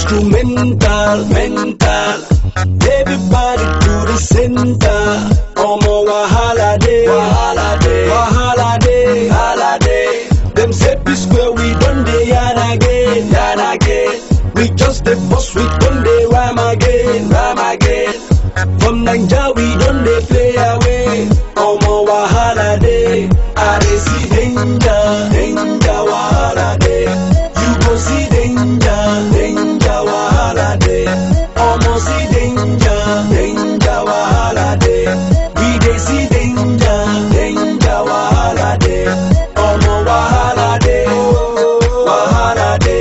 instrumental, mental. Everybody to the center. Omo wahala day, wahala day, wahala day, wahala day. Them say peace square we done dey yarn again, yarn again. We just the boss, we done dey rhyme again, rhyme again. From Naija we done dey play away. Omo wahala day, I dey see danger, danger wahala day. You go see danger, danger wahala day. Omo see danger, danger wahala day. We dey see danger, danger wahala day. Omo wahala day, wahala day,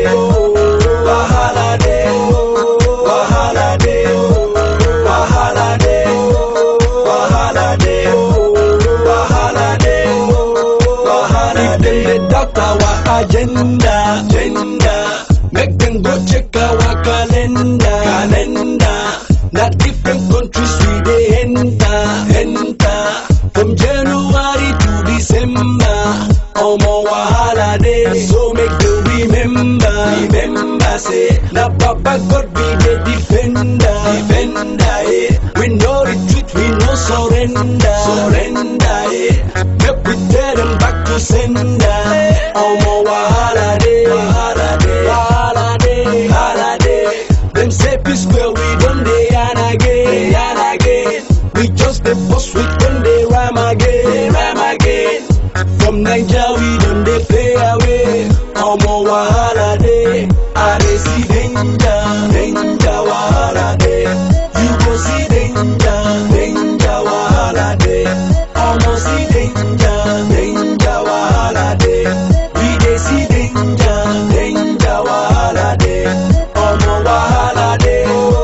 wahala day, wahala day, wahala day, wahala day, wahala day, wahala day. If dem dey doubt our agenda, agenda, make dem go check our calendar, calendar. Na different countries we dey enter, enter. From January to December, omo wahala dey. So make dem remember, remember say na Baba God be the defender, defender. Eh. We no retreat, we no surrender, surrender. Eh. Make we tell them back to sender. Omo wahala dey, wahala dey, wahala dey, wahala dey. Them say peace square we done dey yarn again, yarn again. We just the boss, we done dey rhyme again, rhyme again. From Naija we done dey play away. Omo wahala dey, I dey see danger, danger wahala dey. You go see danger, danger wahala dey. Omo see danger, danger wahala dey. We dey see danger, danger wahala dey. Omo wahala dey,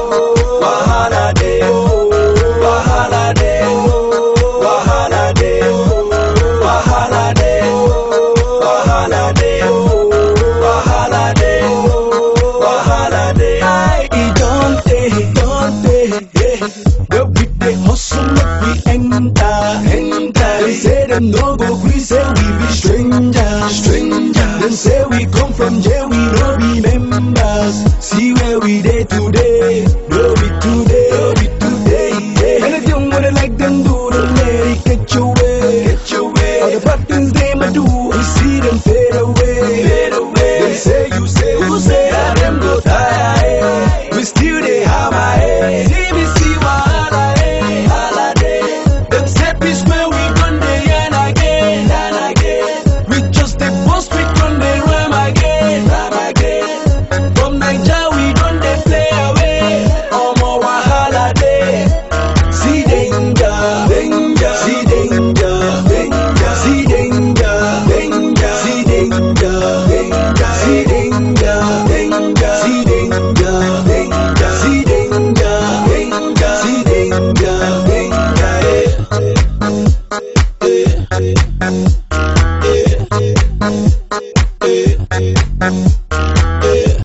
wahala dey, wahala dey, wahala dey, wahala dey, wahala dey, wahala dey, wahala dey. I e don tey, don tey, yeah. Where we dey hustle make we enter, enter. Dem say dem no go gree say we be stranger, stranger. Dem say we come from jail, we no be members. See where we dey today, no be today, no be today. Yeah. Anything what they like them do, don't let it get your way, get your way. All the bad things they might do, we see them fade away, fade away. They say you say, who say